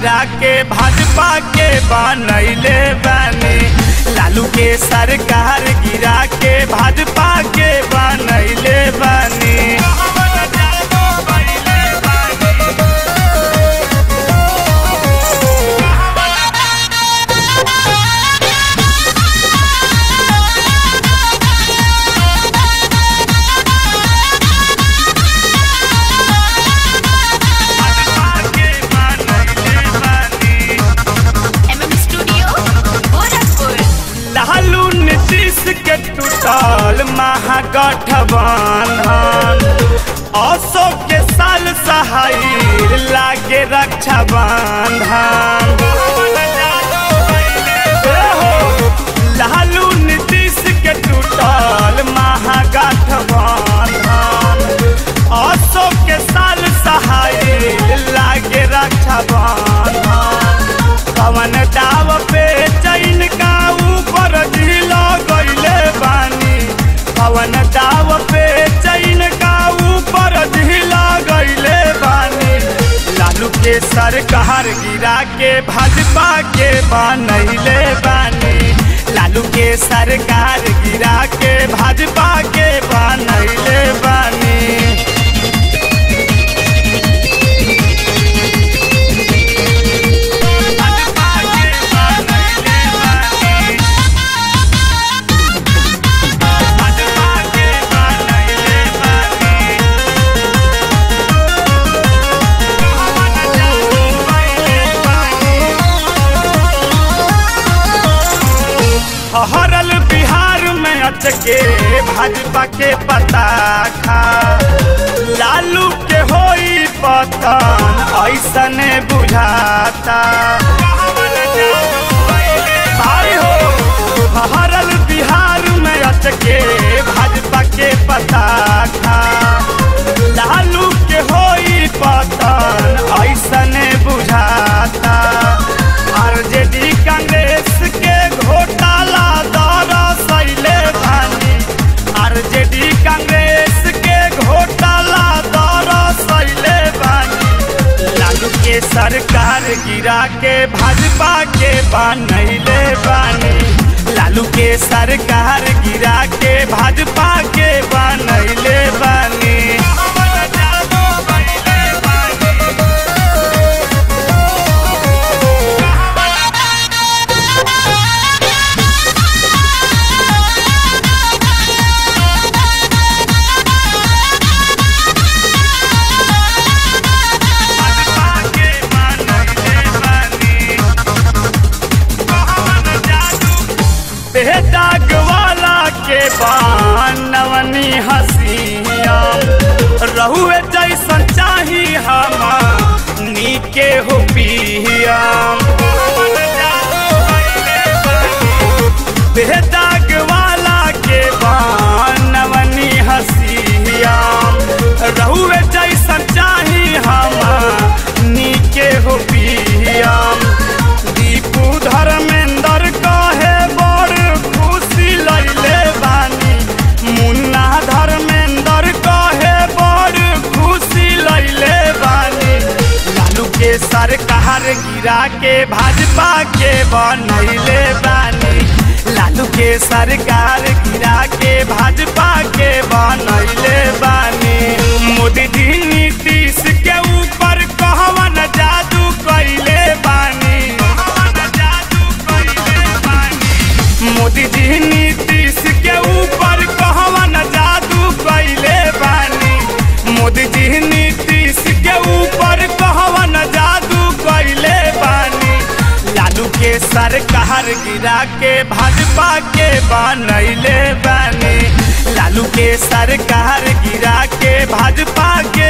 गिरा के भाजपा के बनैले बानी लालू के सरकार गिरा के भाजपा के बनैले बानी एमएम स्टूडियो गोरखपुर लालू नीतीश के टूटल महागठबंधन अशोक के साल सहाय लागे रक्षा बंधन लालू नीतीश के टूटल महागठबंधन अशोक के साल सहाय लागे रक्षा बंधन कवन दाव पे चैन का ऊपर झीलो गईले बानी कवन दाव पे चैन का ऊपर झीलो गईले बानी लालू के सरकार गिरा के भाजपा के बनैले बानी लालू के सरकार गिरा के भाजपा के बनैले बानी हरल बिहार में अचके भाजपा के पता खा लालू के होई पतन ऐसने बुझाता भाई हो हरल बिहार में अचके भाजपा के पता खा लालू के होई पतन ऐसने बुझाता आरजेडी कांग्रेस के घोटाला दरसैले भानी आरजेडी कांग्रेस के घोटाला दरसैले बानी लालू के सरकार गिरा के भाजपा के बनैले बानी लालू के सरकार गिरा के भाजपा के बनैले बानी बेदाग वाला के बानवनी हसिया रहुए जैसन चाही हम नीके हो पिया बेदाग वाला के बानवनी हसिया रहुए जैसन चाही हम नीके हो पिया दीपू धर्मेंद्र कहे बड़ खुशी लैले बानी मुन्ना धर्मेंद्र कहे बड़ खुशी लैले बानी लालू के सरकार गिरा के भाजपा के बनैले बानी लालू के सरकार गिरा के भाजपा के बनैले बानी मोदी जी नीतीश के ऊपर कहवन जादू कैले बानी मोदी जी नीतीश के ऊपर कहवन जादू कैले बानी मोदी जी नीतीश के ऊपर कहवन जादू कैले बानी लालू के सरकार गिरा के भाजपा के बनैले बानी लालू के सरकार गिरा के भाजपा के